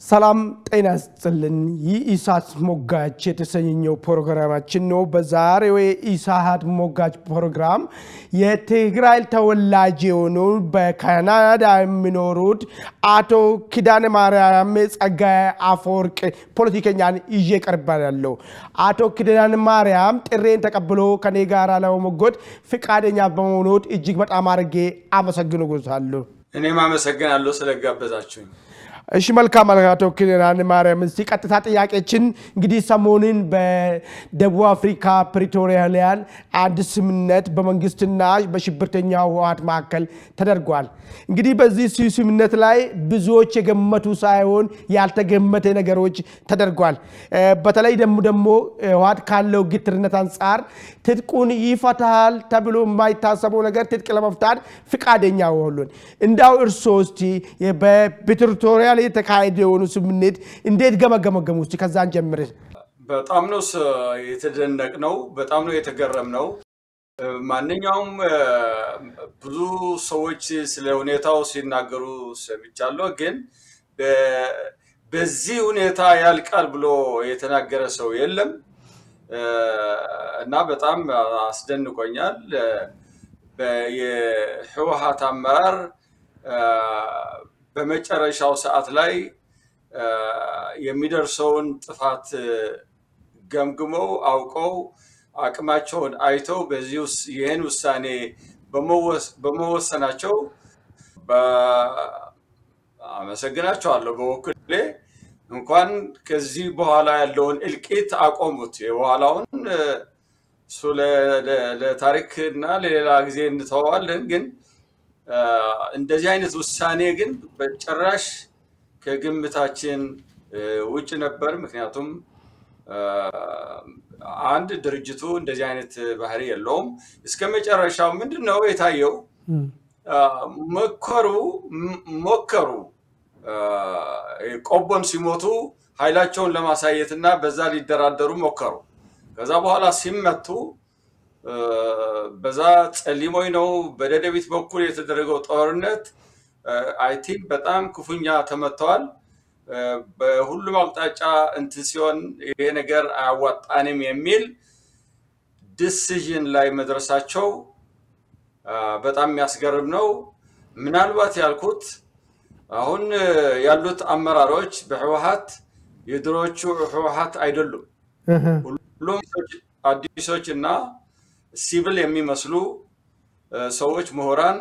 ሰላም ጤና ይስጥልን። ይህ ኢሳት ሞጋች የተሰኘው ፕሮግራማችን ነው። በዛሬው የኢሳት ሞጋች ፕሮግራም የትግራይ ተወላጅ የሆኑ በካናዳ የሚኖሩት አቶ ኪዳነ ማርያም ጸጋዬ አፈወርቅ ፖለቲከኛን ይዤ ቀርባለሁ። አቶ ኪዳነ ማርያም ጥሬን ተቀብሎ ከኔ ጋር ለመሞገት ፍቃደኛ በመሆኑት እጅግ በጣም አድርጌ አመሰግንዎታለሁ። እኔም አመሰግናለሁ ስለጋበዛችሁኝ። እሺ መልካም አቶ ኪዳነ ማርያም፣ እስቲ ቀጥታ ጥያቄችን እንግዲህ ሰሞኑን በደቡብ አፍሪካ ፕሪቶሪያ ላይ አንድ ስምምነት በመንግስትና በሽብርተኛ ህወሓት መካከል ተደርጓል። እንግዲህ በዚህ ስምምነት ላይ ብዙዎች የገመቱ ሳይሆን ያልተገመተ ነገሮች ተደርጓል። በተለይ ደግሞ ደግሞ ህወሓት ካለው ግትርነት አንጻር ትጥቁን ይፈታል ተብሎ የማይታሰበው ነገር ትጥቅ ለመፍታት ፍቃደኛ ሆኑን እንዳው እርስዎ እስቲ በፕሪቶሪያ ላይ የተካሄደ የሆኑ ስምምነት እንዴት ገመገመገሙ? እስቲ ከዛን ጀምር። በጣም ነው የተደነቅ ነው። በጣም ነው የተገረም ነው። ማንኛውም ብዙ ሰዎች ስለ ሁኔታው ሲናገሩ ሰምቻለሁ። ግን በዚህ ሁኔታ ያልቃል ብሎ የተናገረ ሰው የለም እና በጣም አስደንቆኛል። የህወሓት አመራር በመጨረሻው ሰዓት ላይ የሚደርሰውን ጥፋት ገምግመው አውቀው አቅማቸውን አይተው በዚህ ይህን ውሳኔ በመወሰናቸው አመሰግናቸዋለሁ። በበኩሌ እንኳን ከዚህ በኋላ ያለውን እልቂት አቆሙት። የበኋላውን እሱ ለታሪክ እና ለሌላ ጊዜ እንተዋዋለን። ግን እንደዚህ አይነት ውሳኔ ግን በጭራሽ ከግምታችን ውጭ ነበር። ምክንያቱም አንድ ድርጅቱ እንደዚህ አይነት ባህሪ የለውም። እስከ መጨረሻው ምንድን ነው የታየው? መከሩ ሞከሩ ቆቦን ሲሞቱ ኃይላቸውን ለማሳየት እና በዛ ሊደራደሩ ሞከሩ። ከዛ በኋላ ሲመቱ በዛ ጸሊሞይ ነው በደደቢት በኩል የተደረገው ጦርነት አይ ቲንክ በጣም ክፉኛ ተመተዋል። በሁሉም አቅጣጫ እንትን ሲሆን ይሄ ነገር አያዋጣንም የሚል ዲሲዥን ላይ መድረሳቸው በጣም የሚያስገርም ነው። ምናልባት ያልኩት አሁን ያሉት አመራሮች በህወሓት የድሮዎቹ ህወሓት አይደሉም። ሁሉም አዲሶች እና ሲቪል የሚመስሉ ሰዎች ምሁራን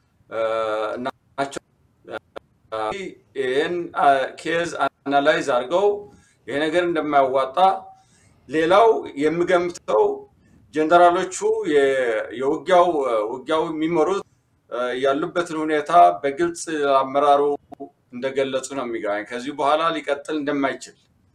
ናቸው። ይህን ኬዝ አናላይዝ አድርገው ይሄ ነገር እንደማያዋጣ ሌላው የምገምተው ጀነራሎቹ የውጊያው ውጊያው የሚመሩት ያሉበትን ሁኔታ በግልጽ አመራሩ እንደገለጹ ነው የሚገባኝ። ከዚህ በኋላ ሊቀጥል እንደማይችል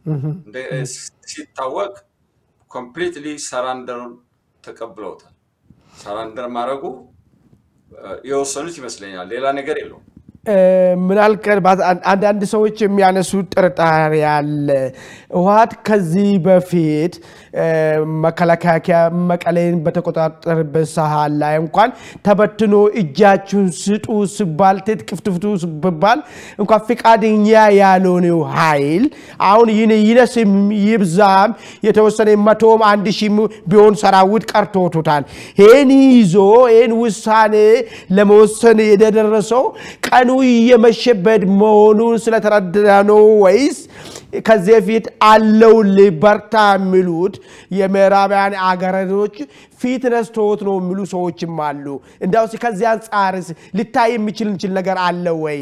ሲታወቅ ኮምፕሊትሊ ሰራንደር ተቀብለውታል። ሰራንደር ማድረጉ የወሰኑት ይመስለኛል። ሌላ ነገር የለውም። ምናልባት አንዳንድ ሰዎች የሚያነሱት ጥርጣሬ አለ። ህወሓት ከዚህ በፊት መከላከያ መቀሌን በተቆጣጠረበት ሰዓት ላይ እንኳን ተበትኖ እጃችሁን ስጡ ስባል ትጥቅ ፍቱ ስባል እንኳን ፍቃደኛ ያልሆነው ኃይል አሁን ይነስም ይብዛም የተወሰነ መቶም አንድ ሺህ ቢሆን ሰራዊት ቀርቶታል። ይህን ይዞ ይህን ውሳኔ ለመወሰን የደረሰው ቀኑ እየመሸበት መሆኑን ስለተረዳ ነው ወይስ ከዚህ በፊት አለው በርታ የሚሉት የምዕራባውያን አገሮች ፊት ነስቶት ነው የሚሉ ሰዎችም አሉ። እንዲያው ከዚህ አንጻርስ ልታይ የሚችል እንችል ነገር አለ ወይ?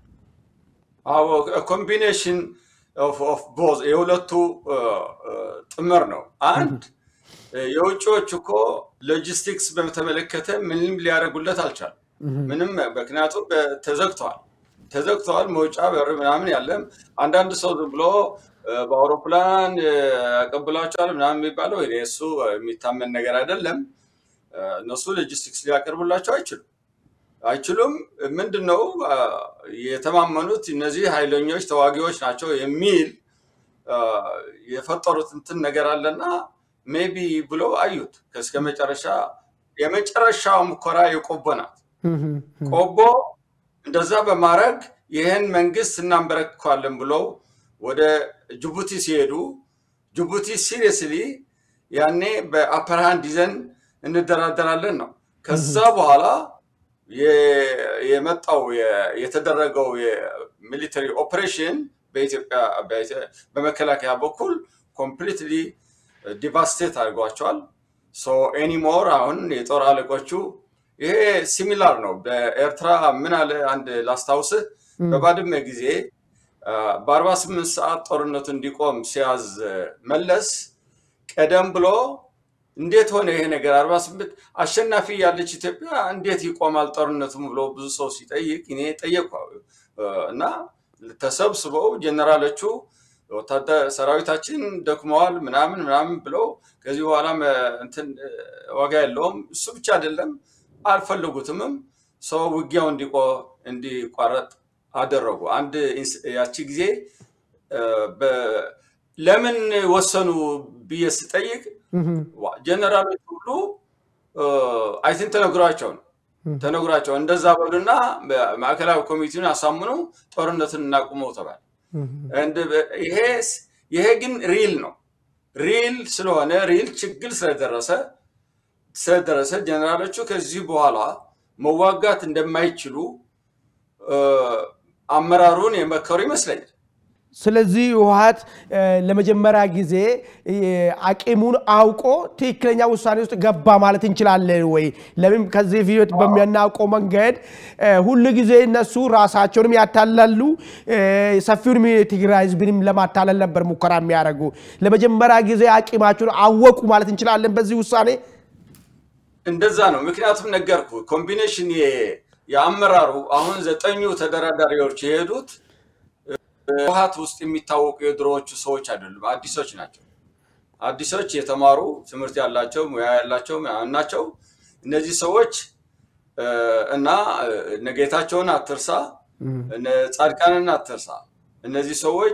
ኮምቢኔሽን ኦፍ ቦዝ የሁለቱ ጥምር ነው። አንድ የውጭዎች እኮ ሎጂስቲክስ በተመለከተ ምንም ሊያደርጉለት አልቻሉ። ምንም ምክንያቱም ተዘግተዋል ተዘግተዋል። መውጫ በር ምናምን ያለም አንዳንድ ሰው ዝም ብሎ በአውሮፕላን ያቀብላቸዋል ምናምን የሚባለው እሱ የሚታመን ነገር አይደለም። እነሱ ሎጂስቲክስ ሊያቀርቡላቸው አይችሉም አይችሉም። ምንድን ነው የተማመኑት እነዚህ ኃይለኞች ተዋጊዎች ናቸው የሚል የፈጠሩት እንትን ነገር አለና ሜቢ ብለው አዩት። እስከ መጨረሻ የመጨረሻው ሙከራ የቆቦ ናት። ቆቦ እንደዛ በማድረግ ይህን መንግስት እናንበረክኳለን ብለው ወደ ጅቡቲ ሲሄዱ ጅቡቲ ሲሪየስሊ ያኔ በአፐርሃንድ ይዘን እንደራደራለን ነው። ከዛ በኋላ የመጣው የተደረገው የሚሊተሪ ኦፕሬሽን በኢትዮጵያ በመከላከያ በኩል ኮምፕሊትሊ ዲቫስቴት አድርጓቸዋል። ሶ ኤኒሞር አሁን የጦር አለቆቹ ይሄ ሲሚላር ነው። በኤርትራ ምን አለ አንድ ላስታውስህ፣ በባድመ ጊዜ በአርባ ስምንት ሰዓት ጦርነቱ እንዲቆም ሲያዝ መለስ ቀደም ብሎ እንዴት ሆነ ይሄ ነገር አርባ ስምንት አሸናፊ ያለች ኢትዮጵያ እንዴት ይቆማል ጦርነቱም ብሎ ብዙ ሰው ሲጠይቅ እኔ ጠየቅኩ እና ተሰብስበው ጀነራሎቹ ወታደር ሰራዊታችን ደክመዋል ምናምን ምናምን ብለው ከዚህ በኋላ እንትን ዋጋ የለውም። እሱ ብቻ አይደለም አልፈለጉትምም። ሰው ውጊያው እንዲቋረጥ አደረጉ። አንድ ያቺ ጊዜ ለምን ወሰኑ ብዬ ስጠይቅ ጀነራሎች ሁሉ አይትን ተነግሯቸው ነው ተነግሯቸው እንደዛ በሉና ማዕከላዊ ኮሚቴውን አሳምኑ ጦርነትን እናቁመው ተባለ። ይሄ ግን ሪል ነው። ሪል ስለሆነ ሪል ችግር ስለደረሰ ስለደረሰ ጀነራሎቹ ከዚህ በኋላ መዋጋት እንደማይችሉ አመራሩን የመከሩ ይመስለኛል። ስለዚህ ህወሓት ለመጀመሪያ ጊዜ አቂሙን አውቆ ትክክለኛ ውሳኔ ውስጥ ገባ ማለት እንችላለን ወይ? ለምን ከዚህ ፊት በሚያናውቀው መንገድ ሁል ጊዜ እነሱ ራሳቸውንም ያታላሉ፣ ሰፊውንም የትግራይ ህዝብንም ለማታለል ነበር ሙከራ የሚያደርጉ። ለመጀመሪያ ጊዜ አቂማቸውን አወቁ ማለት እንችላለን በዚህ ውሳኔ። እንደዛ ነው። ምክንያቱም ነገርኩ ኮምቢኔሽን የአመራሩ አሁን ዘጠኙ ተደራዳሪዎች የሄዱት ህወሓት ውስጥ የሚታወቁ የድሮዎቹ ሰዎች አይደሉም፣ አዲሶች ናቸው። አዲሶች የተማሩ ትምህርት ያላቸው ሙያ ያላቸው ናቸው። እነዚህ ሰዎች እና ጌታቸውን አትርሳ፣ ጻድቃንን አትርሳ። እነዚህ ሰዎች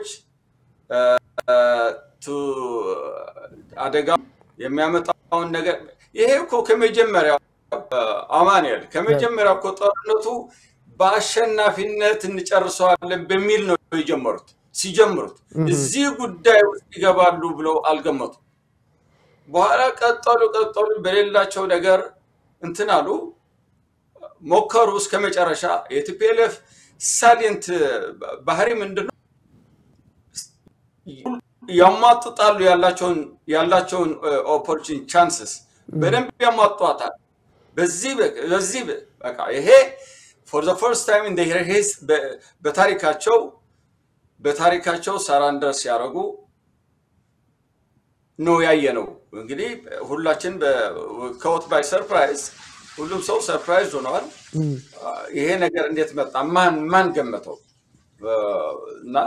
አደጋ የሚያመጣውን ነገር ይሄ እኮ ከመጀመሪያው አማኑኤል ከመጀመሪያው እኮ ጦርነቱ በአሸናፊነት እንጨርሰዋለን በሚል ነው የጀመሩት። ሲጀምሩት እዚህ ጉዳይ ውስጥ ይገባሉ ብለው አልገመቱ። በኋላ ቀጠሉ ቀጠሉ፣ በሌላቸው ነገር እንትን አሉ፣ ሞከሩ እስከ መጨረሻ። የቲፒኤልኤፍ ሳሊንት ባህሪ ምንድን ነው? ያሟጥጣሉ፣ ያላቸውን ኦፖርቹኒቲ ቻንስስ በደንብ ያሟጧታል። በዚህ በዚህ በቃ ይሄ ፎር ዘ ፈርስት ታይም ኢን ዜር ሂስ በታሪካቸው በታሪካቸው ሰራንደር ሲያደርጉ ነው ያየ ነው። እንግዲህ ሁላችን ከወት ባይ ሰርፕራይዝ ሁሉም ሰው ሰርፕራይዝ ሆነዋል። ይሄ ነገር እንዴት መጣ? ማን ማን ገመተው? እና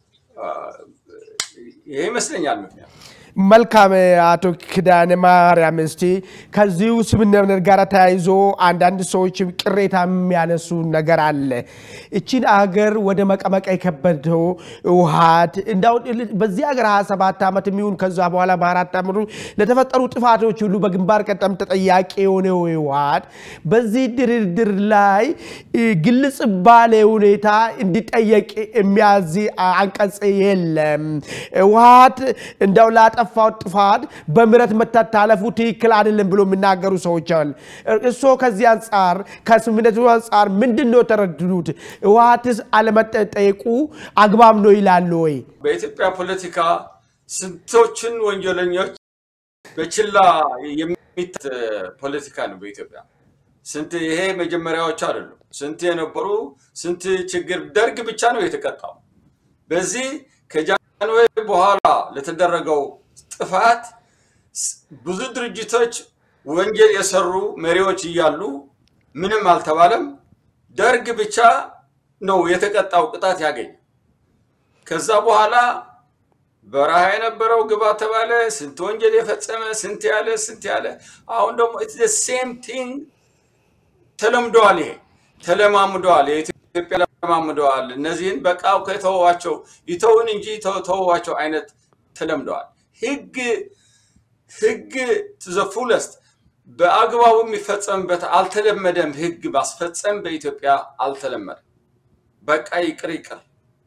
ይሄ ይመስለኛል ምክንያት መልካም አቶ ኪዳነ ማርያም፣ እስቲ ከዚሁ ስምምነት ጋር ተያይዞ አንዳንድ ሰዎች ቅሬታ የሚያነሱ ነገር አለ። እችን አገር ወደ መቀመቅ የከበደው ህወሓት እንዳው በዚህ ሀገር 27 ዓመት የሚሆን ከዛ በኋላ በአራት ዓመቱ ለተፈጠሩ ጥፋቶች ሁሉ በግንባር ቀደም ተጠያቂ የሆነው ህወሓት በዚህ ድርድር ላይ ግልጽ ባለ ሁኔታ እንዲጠየቅ የሚያዝ አንቀጽ የለም። ህወሓት እንዳው ላጠፋው ጥፋት በምህረት መታለፉ ትክክል አይደለም ብሎ የሚናገሩ ሰዎች አሉ። እርስዎ ከዚህ አንጻር ከስምምነቱ አንጻር ምንድን ነው የተረድዱት? ህወሓትስ አለመጠየቁ አግባብ ነው ይላሉ ወይ? በኢትዮጵያ ፖለቲካ ስንቶችን ወንጀለኞች በችላ የሚት ፖለቲካ ነው በኢትዮጵያ ስንት ይሄ መጀመሪያዎች አይደሉም። ስንት የነበሩ ስንት ችግር ደርግ ብቻ ነው የተቀጣው። በዚህ ከጃንሆይ በኋላ ለተደረገው ጥፋት ብዙ ድርጅቶች ወንጀል የሰሩ መሪዎች እያሉ ምንም አልተባለም። ደርግ ብቻ ነው የተቀጣው ቅጣት ያገኘ። ከዛ በኋላ በረሃ የነበረው ግባ ተባለ። ስንት ወንጀል የፈጸመ ስንት ያለ ስንት ያለ። አሁን ደግሞ ሴም ቲንግ ተለምደዋል። ይሄ ተለማምደዋል። የኢትዮጵያ ተለማምደዋል። እነዚህን በቃ ከተወዋቸው ይተውን እንጂ ተወዋቸው አይነት ተለምደዋል። ህግ ህግ ዘ ፉለስት በአግባቡ የሚፈጸምበት አልተለመደም። ህግ ማስፈጸም በኢትዮጵያ አልተለመደም። በቃ ይቅር ይቅር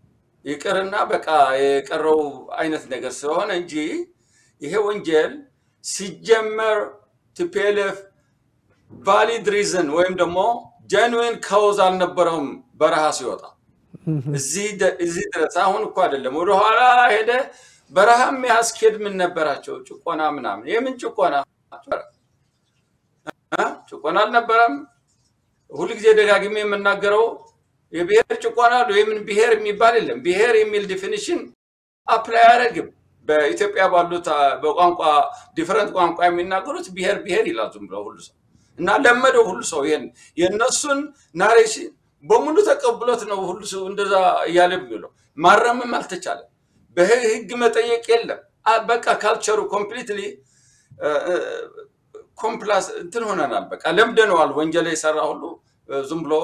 ይቅርና በቃ የቀረው አይነት ነገር ስለሆነ እንጂ ይሄ ወንጀል ሲጀመር ቲፒኤልኤፍ ቫሊድ ሪዝን ወይም ደግሞ ጀንዊን ካውዝ አልነበረውም በረሃ ሲወጣ እዚህ ድረስ አሁን እኮ አይደለም ወደኋላ ሄደ በረሃ የሚያስኬድ ምን ነበራቸው ጭቆና ምናምን የምን ጭቆና ጭቆና አልነበረም ሁልጊዜ ደጋግሜ የምናገረው የብሔር ጭቆና የምን ብሔር የሚባል የለም ብሔር የሚል ዲፊኒሽን አፕላይ አያደርግም በኢትዮጵያ ባሉት በቋንቋ ዲፈረንት ቋንቋ የሚናገሩት ብሔር ብሔር ይላል ዝም ብለው ሁሉ ሰው እና ለመደው ሁሉ ሰው ይሄን የእነሱን ናሬሽን በሙሉ ተቀብሎት ነው ሁሉ ሰው እንደዛ እያለ የሚለው ማረምም አልተቻለም በህግ መጠየቅ የለም በቃ ካልቸሩ ኮምፕሊትሊ ኮምፕላስ እንትን ሆነናል በቃ ለምደነዋል ወንጀል የሰራ ሁሉ ዝም ብሎ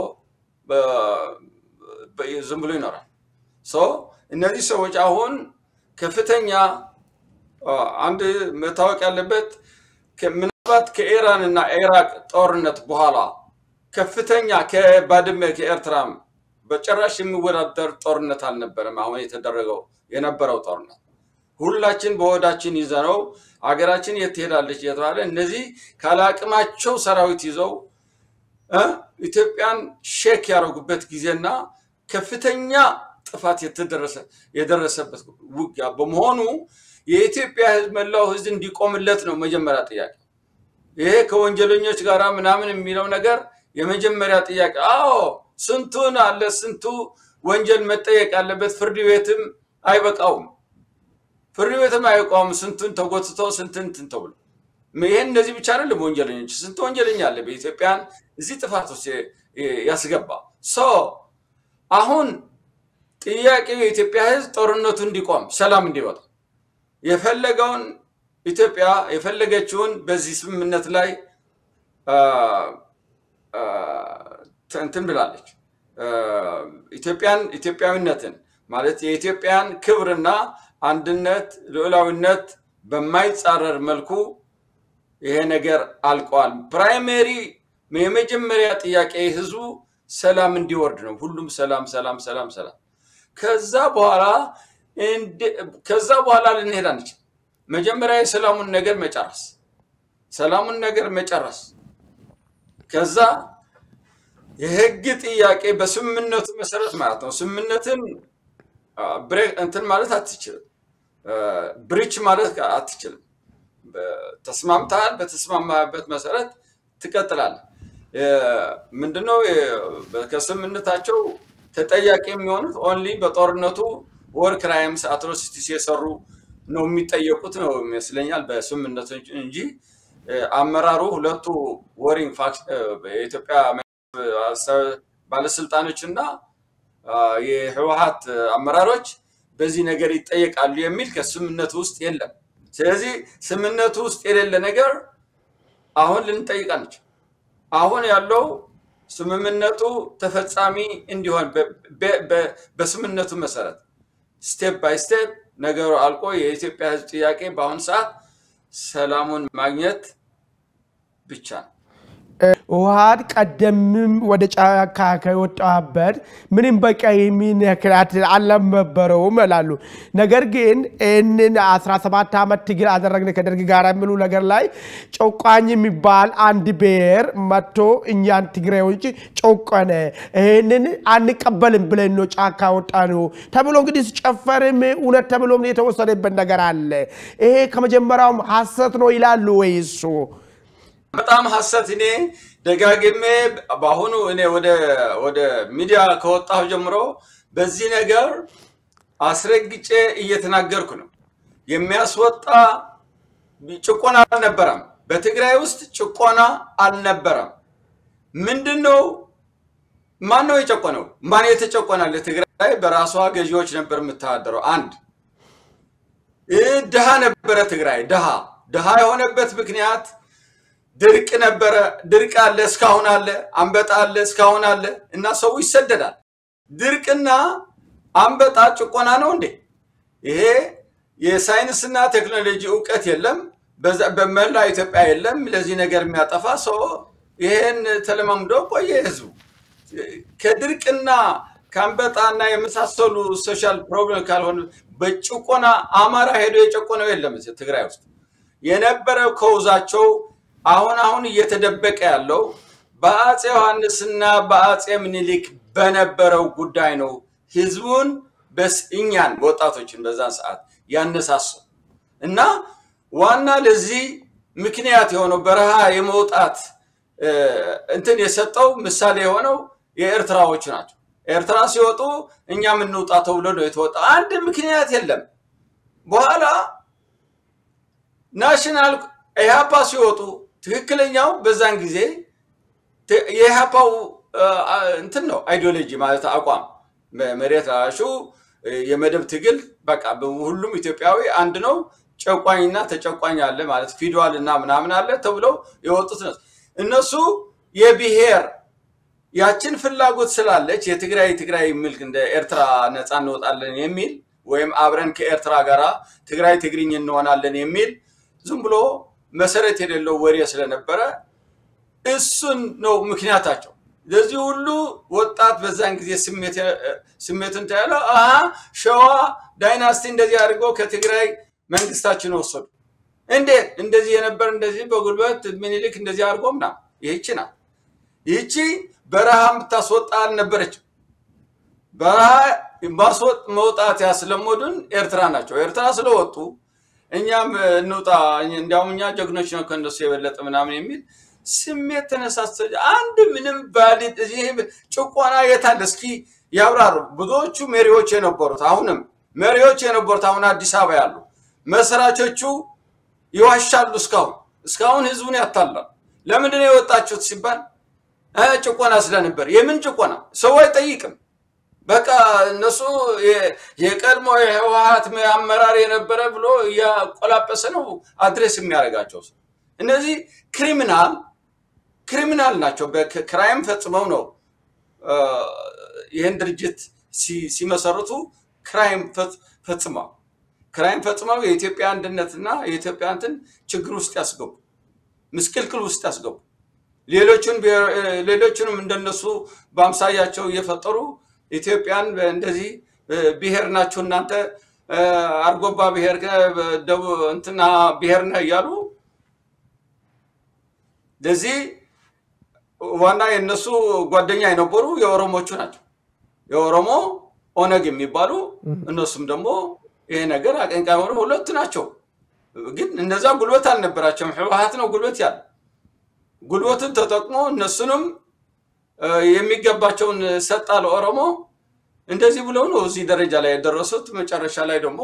ዝም ብሎ ይኖራል እነዚህ ሰዎች አሁን ከፍተኛ አንድ መታወቅ ያለበት ምናልባት ከኢራን እና ኢራቅ ጦርነት በኋላ ከፍተኛ ከባድመ ከኤርትራም በጭራሽ የሚወዳደር ጦርነት አልነበረም አሁን የተደረገው የነበረው ጦርነት ሁላችን በወዳችን ይዘነው አገራችን የት ትሄዳለች እየተባለ እነዚህ ካለአቅማቸው ሰራዊት ይዘው ኢትዮጵያን ሼክ ያደረጉበት ጊዜና ከፍተኛ ጥፋት የደረሰበት ውጊያ በመሆኑ የኢትዮጵያ ህዝብ መላው ህዝብ እንዲቆምለት ነው መጀመሪያ ጥያቄ ይሄ ከወንጀለኞች ጋር ምናምን የሚለው ነገር የመጀመሪያ ጥያቄ አዎ ስንቱን አለ ስንቱ ወንጀል መጠየቅ ያለበት ፍርድ ቤትም አይበቃውም ፍርድ ቤትም አይቋም ስንቱን ተጎትቶ ስንትን እንትን ተብሎ ይህን እነዚህ ብቻ አይደለም ወንጀለኞች ስንት ወንጀለኛ አለ በኢትዮጵያን እዚህ ጥፋት ውስጥ ያስገባ ሶ አሁን ጥያቄው የኢትዮጵያ ህዝብ ጦርነቱ እንዲቆም ሰላም እንዲወጣ የፈለገውን ኢትዮጵያ የፈለገችውን በዚህ ስምምነት ላይ እንትን ብላለች ኢትዮጵያን ኢትዮጵያዊነትን ማለት የኢትዮጵያን ክብርና አንድነት ልዑላዊነት በማይጻረር መልኩ ይሄ ነገር አልቀዋል ፕራይሜሪ የመጀመሪያ ጥያቄ ህዝቡ ሰላም እንዲወርድ ነው ሁሉም ሰላም ሰላም ሰላም ሰላም ከዛ በኋላ ከዛ በኋላ ልንሄድ አንችል መጀመሪያ የሰላሙን ነገር መጨረስ ሰላሙን ነገር መጨረስ ከዛ የህግ ጥያቄ በስምምነቱ መሰረት ማለት ነው ስምምነትን እንትን ማለት አትችልም ብሪች ማለት አትችልም ተስማምተሃል በተስማማበት መሰረት ትቀጥላል ምንድነው ከስምምነታቸው ተጠያቂ የሚሆኑት ኦንሊ በጦርነቱ ወር ክራይምስ አትሮሲቲስ የሰሩ ነው የሚጠየቁት ነው ይመስለኛል በስምምነቱ እንጂ አመራሩ ሁለቱ ወሪንግ የኢትዮጵያ ባለስልጣኖች እና የህወሀት አመራሮች በዚህ ነገር ይጠየቃሉ የሚል ከስምምነቱ ውስጥ የለም ስለዚህ ስምምነቱ ውስጥ የሌለ ነገር አሁን ልንጠይቅ አንችል አሁን ያለው ስምምነቱ ተፈጻሚ እንዲሆን በስምምነቱ መሰረት ስቴፕ ባይ ስቴፕ ነገሩ አልቆ የኢትዮጵያ ህዝብ ጥያቄ በአሁኑ ሰዓት ሰላሙን ማግኘት ብቻ ነው ህወሀት ቀደምም ወደ ጫካ ከወጣበት ምንም በቃ የሚነክራት አልነበረውም ይላሉ። ነገር ግን ይህንን 17 ዓመት ትግል አደረግን ከደርግ ጋር የሚሉ ነገር ላይ ጨቋኝ የሚባል አንድ ብሔር መጥቶ እኛን ትግሬዎች ጨቆነ፣ ይህንን አንቀበልም ብለን ነው ጫካ ወጣ ነው ተብሎ እንግዲህ ሲጨፈርም እውነት ተብሎም የተወሰደበት ነገር አለ። ይሄ ከመጀመሪያውም ሀሰት ነው ይላሉ ወይ እሱ? በጣም ሀሰት እኔ ደጋግሜ በአሁኑ እኔ ወደ ሚዲያ ከወጣሁ ጀምሮ በዚህ ነገር አስረግጬ እየተናገርኩ ነው። የሚያስወጣ ጭቆና አልነበረም። በትግራይ ውስጥ ጭቆና አልነበረም። ምንድን ነው? ማን ነው የጨቆነው? ማን የተጨቆናል? ትግራይ በራሷ ገዢዎች ነበር የምተዳደረው። አንድ ድሃ ነበረ ትግራይ ድሃ ድሃ የሆነበት ምክንያት ድርቅ ነበረ። ድርቅ አለ፣ እስካሁን አለ። አንበጣ አለ፣ እስካሁን አለ እና ሰው ይሰደዳል። ድርቅና አንበጣ ጭቆና ነው እንዴ? ይሄ የሳይንስና ቴክኖሎጂ እውቀት የለም፣ በመላ ኢትዮጵያ የለም። ለዚህ ነገር የሚያጠፋ ሰው ይሄን ተለማምዶ ቆየ ህዝቡ። ከድርቅና ከአንበጣና የመሳሰሉ ሶሻል ፕሮብለም ካልሆነ በጭቆና አማራ ሄዶ የጨቆነው የለም እዚህ ትግራይ ውስጥ የነበረው ከውዛቸው አሁን አሁን እየተደበቀ ያለው በአፄ ዮሐንስና በአፄ ምኒልክ በነበረው ጉዳይ ነው። ህዝቡን እኛን ወጣቶችን በዛን ሰዓት ያነሳሱ እና ዋና ለዚህ ምክንያት የሆነው በረሃ የመውጣት እንትን የሰጠው ምሳሌ የሆነው የኤርትራዎቹ ናቸው። ኤርትራ ሲወጡ እኛ የምንውጣ ተብሎ ነው የተወጣ። አንድ ምክንያት የለም። በኋላ ናሽናል ኢህአፓ ሲወጡ ትክክለኛው በዛን ጊዜ የኢህአፓው እንትን ነው አይዲዮሎጂ ማለት አቋም መሬት ላሹ የመደብ ትግል በቃ ሁሉም ኢትዮጵያዊ አንድ ነው፣ ጨቋኝና ተጨቋኝ አለ ማለት ፊድዋል እና ምናምን አለ ተብለው የወጡት ነው። እነሱ የብሔር ያችን ፍላጎት ስላለች የትግራይ ትግራይ የሚል እንደ ኤርትራ ነፃ እንወጣለን የሚል ወይም አብረን ከኤርትራ ጋር ትግራይ ትግርኝ እንሆናለን የሚል ዝም ብሎ መሰረት የሌለው ወሬ ስለነበረ እሱን ነው ምክንያታቸው። ለዚህ ሁሉ ወጣት በዛን ጊዜ ስሜትን ታያለ ሸዋ ዳይናስቲ እንደዚህ አድርገው ከትግራይ መንግስታችን ወሰዱ። እንዴት እንደዚህ የነበር እንደዚህ በጉልበት ምኒልክ እንደዚህ አድርጎ ምናምን ይህቺ ናት። ይህቺ በረሃ የምታስወጣ አልነበረችም። በረሃ መውጣት ያስለመዱን ኤርትራ ናቸው። ኤርትራ ስለወጡ እኛም እንውጣ፣ እንዲያውም እኛ ጀግኖች ነው ከእነሱ የበለጠ ምናምን የሚል ስሜት ተነሳሰ። አንድ ምንም ባሊት እዚህ ጭቆና የታለ? እስኪ ያብራሩ። ብዙዎቹ መሪዎች የነበሩት አሁንም መሪዎች የነበሩት አሁን አዲስ አበባ ያሉ መስራቾቹ ይዋሻሉ። እስካሁን እስካሁን ህዝቡን ያታላል። ለምንድን ነው የወጣችሁት ሲባል ጭቆና ስለነበር። የምን ጭቆና? ሰው አይጠይቅም። በቃ እነሱ የቀድሞ የህወሀት አመራር የነበረ ብሎ እያቆላጠሰ ነው አድሬስ የሚያደርጋቸው ሰው። እነዚህ ክሪሚናል ክሪሚናል ናቸው። ክራይም ፈጽመው ነው ይህን ድርጅት ሲመሰርቱ ክራይም ፈጽመው ክራይም ፈጽመው የኢትዮጵያ አንድነትና የኢትዮጵያ እንትን ችግር ውስጥ ያስገቡ፣ ምስቅልቅል ውስጥ ያስገቡ፣ ሌሎችንም እንደነሱ በአምሳያቸው እየፈጠሩ ኢትዮጵያን እንደዚህ ብሔር ናችሁ እናንተ አርጎባ ብሔር እንትና ብሔር ነህ እያሉ ለዚህ ዋና የእነሱ ጓደኛ የነበሩ የኦሮሞቹ ናቸው። የኦሮሞ ኦነግ የሚባሉ እነሱም ደግሞ ይሄ ነገር አቀንቃይ ሆኑ ሁለት ናቸው። ግን እነዛ ጉልበት አልነበራቸውም። ህወሀት ነው ጉልበት ያለ ጉልበትን ተጠቅሞ እነሱንም የሚገባቸውን ሰጣ ለኦሮሞ። እንደዚህ ብለው ነው እዚህ ደረጃ ላይ የደረሱት። መጨረሻ ላይ ደግሞ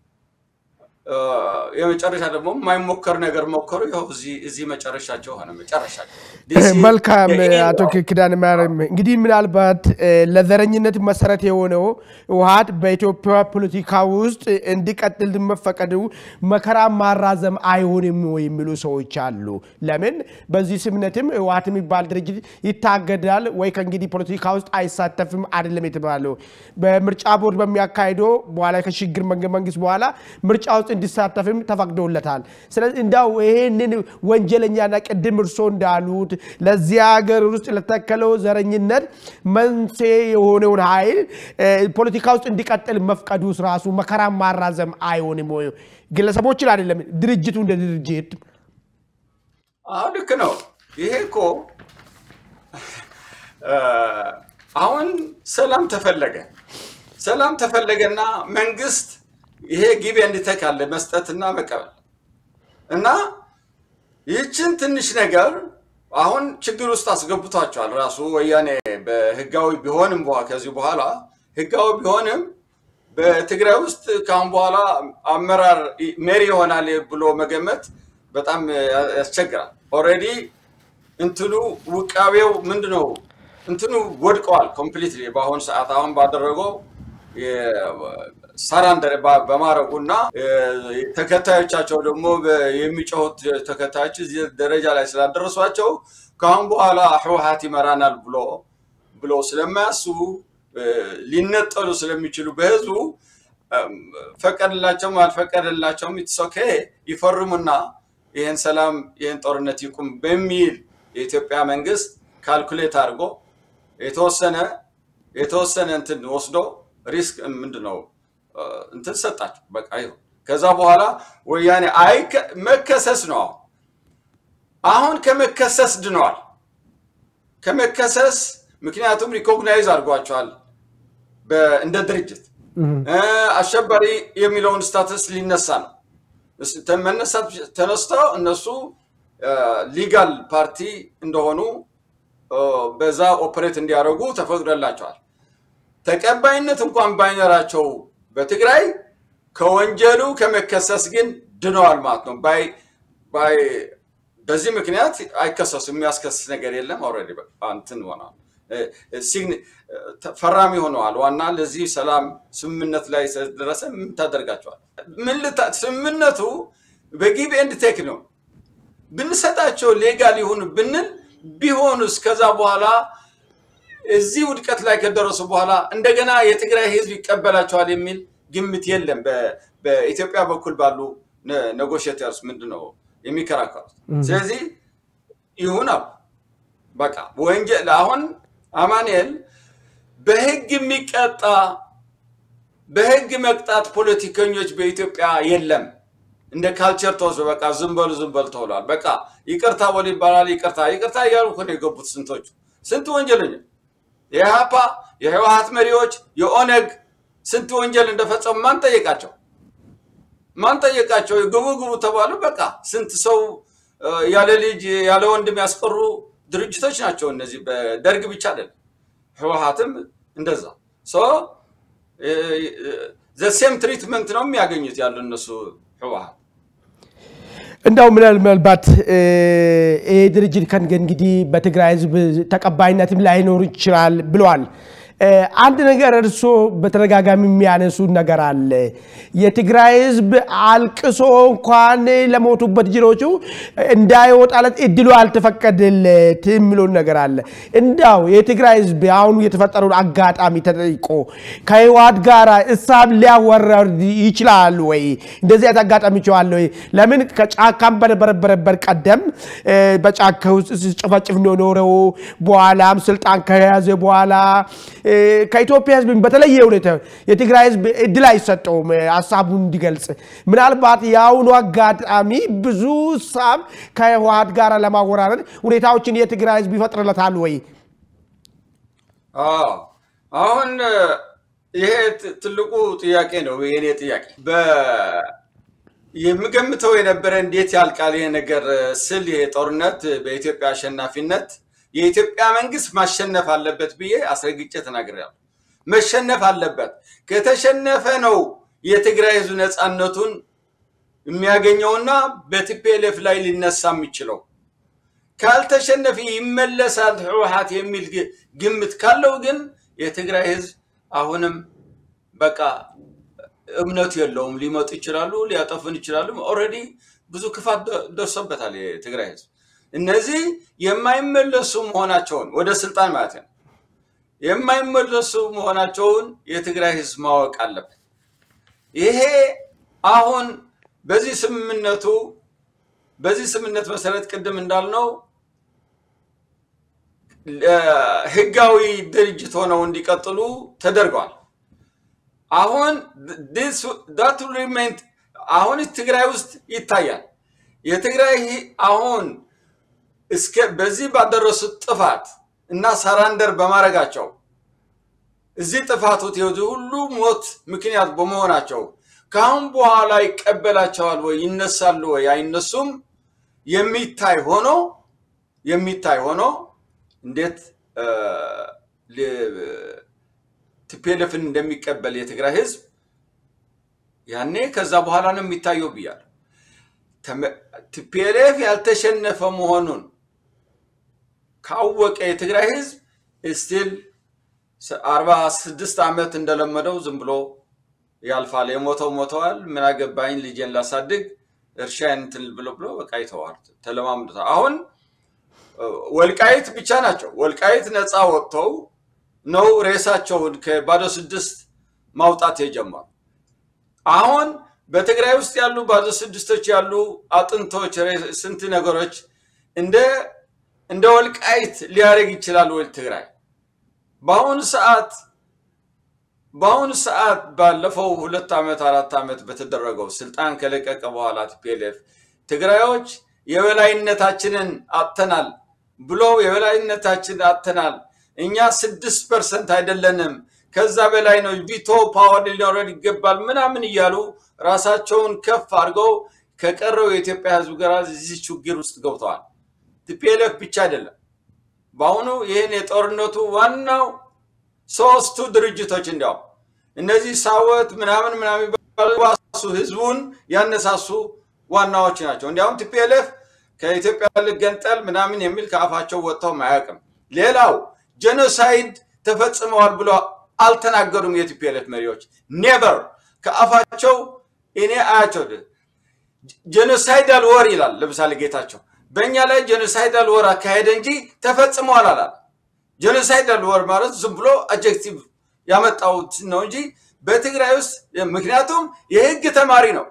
የመጨረሻ ደግሞ የማይሞከር ነገር ሞከሩ። ይኸው እዚህ መጨረሻቸው ሆነ። መጨረሻቸው መልካም። አቶ ኪዳነ ማርያም እንግዲህ ምናልባት ለዘረኝነት መሰረት የሆነው ህወሀት በኢትዮጵያ ፖለቲካ ውስጥ እንዲቀጥል መፈቀዱ መከራ ማራዘም አይሆንም የሚሉ ሰዎች አሉ። ለምን በዚህ ስምነትም ህወሀት የሚባል ድርጅት ይታገዳል ወይ ከእንግዲህ ፖለቲካ ውስጥ አይሳተፍም አይደለም የተባለው በምርጫ ቦርድ በሚያካሂደው በኋላ ከሽግግር መንግስት በኋላ ምርጫ ውስጥ እንዲሳተፍም ተፈቅዶለታል። ስለዚህ እንዳው ይሄንን ወንጀለኛና ቅድም እርሶ እንዳሉት ለዚህ ሀገር ውስጥ ለተከለው ዘረኝነት መንስኤ የሆነውን ኃይል ፖለቲካ ውስጥ እንዲቀጥል መፍቀዱ ራሱ መከራ ማራዘም አይሆንም ወይ? ግለሰቦችን አይደለም ድርጅቱ እንደ ድርጅት አሁ ልክ ነው። ይሄ እኮ አሁን ሰላም ተፈለገ ሰላም ተፈለገና መንግስት ይሄ ጊቤ እንዲተካለ መስጠትና መቀበል እና ይህችን ትንሽ ነገር አሁን ችግር ውስጥ አስገብቷቸዋል። ራሱ ወያኔ በህጋዊ ቢሆንም ከዚህ በኋላ ህጋዊ ቢሆንም በትግራይ ውስጥ ከአሁን በኋላ አመራር መሪ ይሆናል ብሎ መገመት በጣም ያስቸግራል። ኦልሬዲ እንትኑ ውቃቤው ምንድነው እንትኑ ወድቀዋል ኮምፕሊትሊ በአሁኑ ሰዓት አሁን ባደረገው ሰራንደር በማድረጉ እና ተከታዮቻቸው ደግሞ የሚጮሁት ተከታዮች እዚህ ደረጃ ላይ ስላደረሷቸው ከአሁን በኋላ ህወሀት ይመራናል ብሎ ብሎ ስለማያስቡ ሊነጠሉ ስለሚችሉ በህዝቡ ፈቀድላቸውም አልፈቀደላቸውም ኢትሶኬ ይፈርሙና ይህን ሰላም ይህን ጦርነት ይቁም በሚል የኢትዮጵያ መንግስት ካልኩሌት አድርጎ የተወሰነ የተወሰነ እንትን ወስዶ ሪስክ ምንድነው እንትን ሰጣቸው። በቃ ይሁን። ከዛ በኋላ ወያኔ አይ መከሰስ ነው። አሁን አሁን ከመከሰስ ድነዋል። ከመከሰስ ምክንያቱም ሪኮግናይዝ አድርጓቸዋል እንደ ድርጅት አሸባሪ የሚለውን ስታተስ ሊነሳ ነው። መነሳት ተነስተው እነሱ ሊጋል ፓርቲ እንደሆኑ በዛ ኦፐሬት እንዲያደርጉ ተፈቅዶላቸዋል። ተቀባይነት እንኳን ባይኖራቸው በትግራይ ከወንጀሉ ከመከሰስ ግን ድነዋል ማለት ነው። በዚህ ምክንያት አይከሰሱም። የሚያስከስስ ነገር የለም። ኦልሬዲ እንትን ሆነዋል፣ ፈራሚ ሆነዋል። ዋና ለዚህ ሰላም ስምምነት ላይ ስለደረሰ ምን ታደርጋቸዋል? ስምምነቱ በጊቭ ኤንድ ቴክ ነው። ብንሰጣቸው ሌጋል ይሁን ብንል ቢሆኑስ ከዛ በኋላ እዚህ ውድቀት ላይ ከደረሱ በኋላ እንደገና የትግራይ ህዝብ ይቀበላቸዋል የሚል ግምት የለም። በኢትዮጵያ በኩል ባሉ ኔጎሽተርስ ምንድን ነው የሚከራከሩት? ስለዚህ ይሁን አሉ። በቃ ወንጀል አሁን አማኑኤል በህግ የሚቀጣ በህግ መቅጣት ፖለቲከኞች በኢትዮጵያ የለም። እንደ ካልቸር ተወስዶ በቃ ዝም በሉ ዝም በሉ ተብሏል። በቃ ይቅርታ በሉ ይባላል። ይቅርታ ይቅርታ እያሉ እኮ ነው የገቡት ስንቶቹ ስንት ወንጀለኛ የኢህአፓ የህወሀት መሪዎች የኦነግ ስንት ወንጀል እንደፈጸሙ ማን ጠየቃቸው? ማን ጠየቃቸው? ግቡ ግቡ ተባሉ። በቃ ስንት ሰው ያለ ልጅ ያለ ወንድም ያስቀሩ ድርጅቶች ናቸው እነዚህ። በደርግ ብቻ አይደለም፣ ህወሀትም እንደዛ ዘሴም ትሪትመንት ነው የሚያገኙት ያሉ እነሱ ህወሀት እንዳው ምናልባት ይሄ ድርጅት ከእንግዲህ በትግራይ ህዝብ ተቀባይነትም ላይኖር ይችላል ብለዋል። አንድ ነገር እርሶ በተደጋጋሚ የሚያነሱ ነገር አለ። የትግራይ ህዝብ አልቅሶ እንኳን ለሞቱበት ጅሮቹ እንዳይወጣለት እድሉ አልተፈቀደለት የሚለውን ነገር አለ። እንዳው የትግራይ ህዝብ አሁኑ የተፈጠረውን አጋጣሚ ተጠይቆ ከህወሓት ጋር እሳብ ሊያወረድ ይችላል ወይ? እንደዚህ አይነት አጋጣሚ ይችላል ወይ? ለምን ከጫካም በነበረበት ቀደም በጫካ ውስጥ ሲጨፈጭፍ ነው ኖረው በኋላም ስልጣን ከያዘ በኋላ ከኢትዮጵያ ህዝብ በተለየ ሁኔታ የትግራይ ህዝብ እድል አይሰጠውም ሀሳቡን እንዲገልጽ። ምናልባት የአሁኑ አጋጣሚ ብዙ ሳብ ከህወሓት ጋር ለማወራረድ ሁኔታዎችን የትግራይ ህዝብ ይፈጥርለታል ወይ? አሁን ይሄ ትልቁ ጥያቄ ነው፣ የኔ ጥያቄ የምገምተው የነበረ እንዴት ያልቃል ይሄ ነገር ስል ይሄ ጦርነት በኢትዮጵያ አሸናፊነት የኢትዮጵያ መንግስት ማሸነፍ አለበት ብዬ አስረግጬ ተናግሬያለሁ። መሸነፍ አለበት። ከተሸነፈ ነው የትግራይ ህዝብ ነፃነቱን የሚያገኘውና በቲፒኤልኤፍ ላይ ሊነሳ የሚችለው። ካልተሸነፈ ይመለሳል ህወሓት የሚል ግምት ካለው ግን የትግራይ ህዝብ አሁንም በቃ እምነቱ የለውም። ሊመጡ ይችላሉ፣ ሊያጠፉን ይችላሉ። ኦልሬዲ ብዙ ክፋት ደርሶበታል የትግራይ ህዝብ። እነዚህ የማይመለሱ መሆናቸውን ወደ ስልጣን ማለት ነው የማይመለሱ መሆናቸውን የትግራይ ህዝብ ማወቅ አለበት። ይሄ አሁን በዚህ ስምምነቱ በዚህ ስምምነት መሰረት ቅድም እንዳልነው ህጋዊ ድርጅት ሆነው እንዲቀጥሉ ተደርገዋል። አሁን ዳት ሪሜንት አሁን ትግራይ ውስጥ ይታያል። የትግራይ አሁን እስከ በዚህ ባደረሱት ጥፋት እና ሰራንደር በማድረጋቸው እዚህ ጥፋቱት የዚህ ሁሉ ሞት ምክንያት በመሆናቸው ከአሁን በኋላ ይቀበላቸዋል ወይ ይነሳሉ ወይ አይነሱም የሚታይ ሆኖ የሚታይ ሆኖ እንዴት ቲፒኤልኤፍን እንደሚቀበል የትግራይ ህዝብ ያኔ ከዛ በኋላ ነው የሚታየው ብያለሁ። ቲፒኤልኤፍ ያልተሸነፈ መሆኑን ካወቀ የትግራይ ህዝብ ስቲል አርባ ስድስት ዓመት እንደለመደው ዝም ብሎ ያልፋል። የሞተው ሞተዋል። ምን አገባኝ ልጄን ላሳድግ እርሻዬን እንትን ብሎ ብሎ በቃ ይተዋል። ተለማምዶታል። አሁን ወልቃይት ብቻ ናቸው። ወልቃይት ነፃ ወጥተው ነው ሬሳቸውን ከባዶ ስድስት ማውጣት የጀመሩ። አሁን በትግራይ ውስጥ ያሉ ባዶ ስድስቶች ያሉ አጥንቶች፣ ስንት ነገሮች እንደ እንደ ወልቃይት ሊያደርግ ይችላል ወይ ትግራይ? በአሁኑ ሰዓት በአሁኑ ሰዓት ባለፈው ሁለት ዓመት አራት ዓመት በተደረገው ስልጣን ከለቀቀ በኋላ ቲፒኤልኤፍ ትግራዮች የበላይነታችንን አጥተናል ብሎ የበላይነታችን አጥተናል፣ እኛ ስድስት ፐርሰንት አይደለንም፣ ከዛ በላይ ነው፣ ቪቶ ፓወር ሊኖረን ይገባል ምናምን እያሉ ራሳቸውን ከፍ አድርገው ከቀረው የኢትዮጵያ ሕዝብ ጋር እዚህ ችግር ውስጥ ገብተዋል። ቲፒኤልኤፍ ብቻ አይደለም። በአሁኑ ይህን የጦርነቱ ዋናው ሶስቱ ድርጅቶች እንዲያው እነዚህ ሳወት ምናምን ምናምን ባሱ ህዝቡን ያነሳሱ ዋናዎች ናቸው። እንዲያውም ቲፒኤልኤፍ ከኢትዮጵያ ልገንጠል ምናምን የሚል ከአፋቸው ወጥተው አያውቅም። ሌላው ጄኖሳይድ ተፈጽመዋል ብሎ አልተናገሩም። የቲፒኤልኤፍ መሪዎች ኔቨር ከአፋቸው እኔ አያቸው ጄኖሳይዳል ወር ይላል። ለምሳሌ ጌታቸው በእኛ ላይ ጄኖሳይዳል ወር አካሄደ እንጂ ተፈጽመዋል አላል። ጄኖሳይዳል ወር ማለት ዝም ብሎ አጀክቲቭ ያመጣውት ነው እንጂ በትግራይ ውስጥ ምክንያቱም የህግ ተማሪ ነው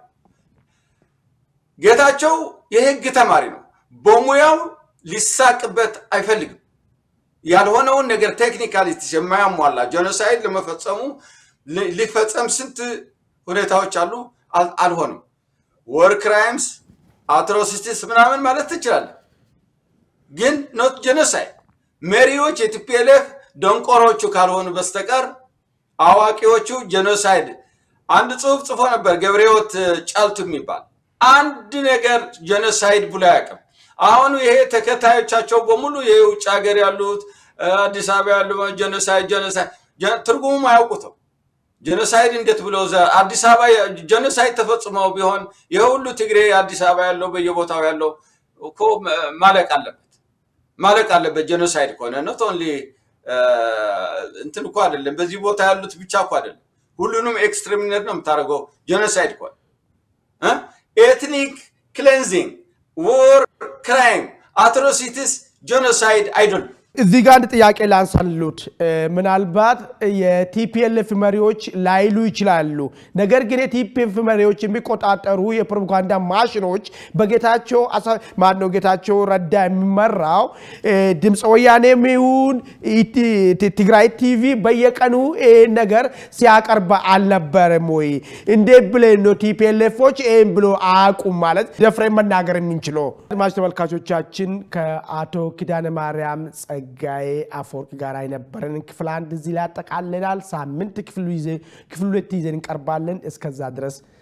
ጌታቸው የህግ ተማሪ ነው። በሙያው ሊሳቅበት አይፈልግም። ያልሆነውን ነገር ቴክኒካሊቲ የማያሟላ ጄኖሳይድ ለመፈጸሙ ሊፈጸም ስንት ሁኔታዎች አሉ፣ አልሆንም። ወር ክራይምስ አትሮሲቲስ ምናምን ማለት ትችላለህ፣ ግን ኖት ጄኖሳይድ። መሪዎች የቲፒኤልኤፍ ደንቆሮቹ ካልሆኑ በስተቀር አዋቂዎቹ ጄኖሳይድ አንድ ጽሁፍ ጽፎ ነበር ገብረሕይወት ጫልቱ የሚባል አንድ ነገር ጄኖሳይድ ብሎ አያውቅም። አሁን ይሄ ተከታዮቻቸው በሙሉ የውጭ ሀገር ያሉት አዲስ አበባ ያሉ ጄኖሳይድ ጄኖሳይድ ትርጉሙም አያውቁትም። ጄኖሳይድ እንዴት ብሎ አዲስ አበባ ጄኖሳይድ ተፈጽመው ቢሆን ይህ ሁሉ ትግሬ አዲስ አበባ ያለው በየቦታው ያለው እኮ ማለቅ አለበት ማለቅ አለበት። ጄኖሳይድ ከሆነ ኖት ኦንሊ እንትን እኮ አይደለም፣ በዚህ ቦታ ያሉት ብቻ እኮ አይደለም። ሁሉንም ኤክስትሪሚኔት ነው የምታደርገው ጄኖሳይድ ከሆነ ኤትኒክ ክሌንዚንግ፣ ዎር ክራይም፣ አትሮሲቲስ ጄኖሳይድ አይደሉም። እዚህ ጋር አንድ ጥያቄ ላንሳሉት። ምናልባት የቲፒኤልኤፍ መሪዎች ላይሉ ይችላሉ። ነገር ግን የቲፒኤልኤፍ መሪዎች የሚቆጣጠሩ የፕሮፓጋንዳ ማሽኖች በጌታቸው ማነው ጌታቸው ረዳ የሚመራው ድምፀ ወያኔም ይሁን ትግራይ ቲቪ በየቀኑ ይህን ነገር ሲያቀርብ አልነበረም ወይ? እንዴት ብለን ነው ቲፒኤልኤፎች ይህን ብሎ አያውቁም ማለት ደፍሬ መናገር የምንችለው? አድማጭ ተመልካቾቻችን ከአቶ ኪዳነ ማርያም ጸጋዬ አፈወርቅ ጋር የነበረን ክፍል አንድ እዚህ ላይ ያጠቃልላል። ሳምንት ክፍል ሁለት ይዘን እንቀርባለን። እስከዛ ድረስ